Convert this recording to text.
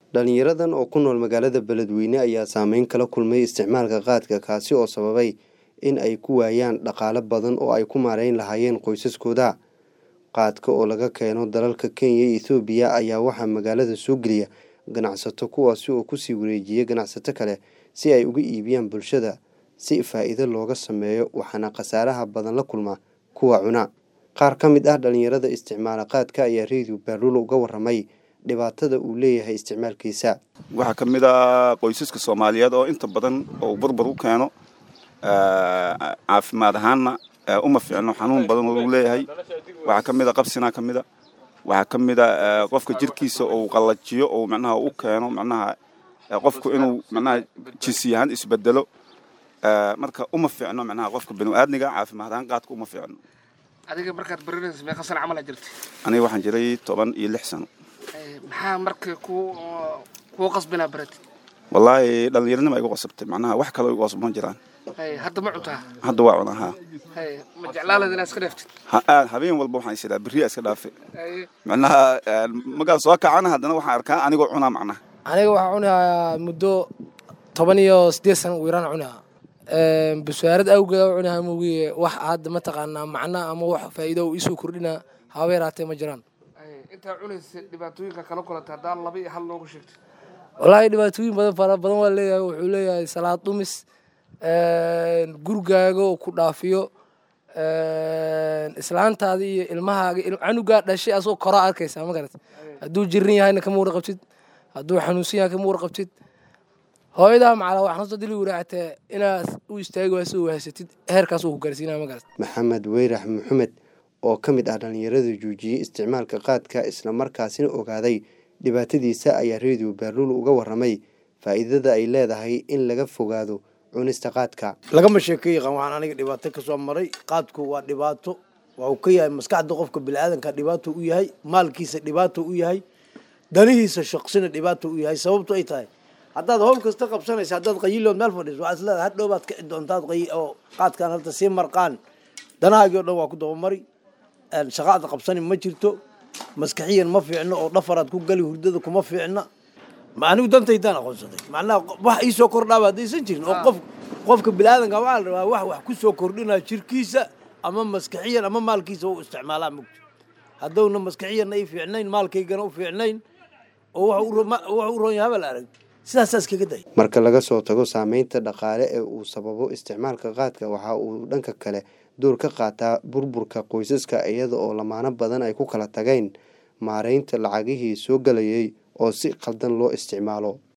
dhalinyaradan oo ku nool magaalada beledweyne ayaa saameyn kala kulmay isticmaalka qaadka kaasi oo sababay in ay ku waayaan dhaqaale badan oo ay ku maareyn lahaayeen qoysaskooda qaadka oo laga keeno dalalka kenya iyo ethoobiya ayaa waxaa magaalada soo geliya ganacsato kuwaasi oo kusii wareejiya ganacsato kale si ay uga iibiyaan bulshada si faa'iido looga sameeyo waxaana khasaaraha badan la kulma kuwa cuna qaar ka mid ah dhalinyarada isticmaala qaadka ayaa radio baarulo uga waramay dhibaatada uu leeyahay isticmaalkiisa waxaa ka mid a qoysaska soomaaliyeed oo inta badan oo burbur u keeno caafimaad ahaanna uma fiicno xanuun badan oo uu leeyahay waxaa ka mid a qabsinaa ka mida waxaa ka mid a qofka jirkiisa uu qallajiyo oo macnaha u keeno macnaha qofku inuu macnaha jinsi ahaan isbedelo marka uma fiicno macnaha qofka binu-aadmiga caafimaad ahaan qaadka uma fiicno adiga markaad barinaysa meeqa sana camal aa jirtay aniga waxaan jiray toban iyo lix sano maxaa marka ku kuu qasbinaa baratid wallaahi dhallinyaranima igu qasabtay macnaha wax kaloo igu qasban jiraan hadda ma cuntaa hadda waa cunaa haa ma jeclaalad inaad iska dheeftid habeen walba waxaan isidaa beriya iska dhaafe macnaha magaan soo kacana haddana waxaan arkaa anigoo cunaa macnaha aniga waxaa cunayaa muddo toban iyo siddeed sana u yaraan cunayaa baswaarad awgeed u cunayaa moogiye wax hadda mataqaanaa macna ama wax faa'iido u isoo kordhina haba yaraatee ma jiraan intaa cunaysa dhibaatooyinka kala kulanta haddaan laba iyo hal noogu sheegto wallaahi dhibaatooyin badan fara badan waa leeyahay wuxuu leeyahay salaad dhumis gurigaaga oo ku dhaafiyo islaantaada iyo ilmahaaga canugaa dhashay asoo koraa arkaysaa ma garat hadduu jirin yahayna kama warqabtid hadduu xanuunsan yahay kama warqabtid hooyadaa macala waxna soo dili waraacatee inaad u istaagi waasoo wahaysatid heerkaas uu ku gaarsiinaya ma garat maxamed weyrax maxamed oo ka mid ah dhalinyarada joojiyey isticmaalka qaadka islamarkaasina ogaaday dhibaatadiisa ayaa radio baaruul uga waramay faa'iidada ay leedahay in laga fogaado cunista qaadka lagama sheekay yaqaan waxaan aniga dhibaato ka soo maray qaadku waa dhibaato waxuu ka yahay maskaxda qofka biniaadanka dhibaato u yahay maalkiisa dhibaato u yahay danihiisa shaqsina dhibaato u yahay sababto ay tahay haddaad howl kasta qabsanaysa haddaad qayilood meel fadhiiso waxaad isleedahay hadhow baad kici doontaad oo qaadkaan halta sii marqaan danahaagii o dhan waa ku dabamari shaqaada qabsani ma jirto maskaxiyan ma fiicno oo dhafaraad ku gali hurdada kuma fiicna anigu dantaydaan aqoonsaday macnaha wax iisoo kordhaaba haddaysan jirin oo qof qofka biniaadanka waxaa la rabaa wax wax ku soo kordhinaa jirkiisa ama maskaxiyan ama maalkiisa u isticmaalaa mugto haddowna maskaxiyanna i fiicnayn maalkaygana u fiicnayn oo wax u roon yahay habal arag sidaasaas kaga day marka laga soo tago saameynta dhaqaale ee uu sababo isticmaalka qaadka waxa uu dhanka kale door ka qaataa burburka qoysaska iyada oo lamaano badan ay ku kala tageen maareynta lacagihii soo galayay oo si qaldan loo isticmaalo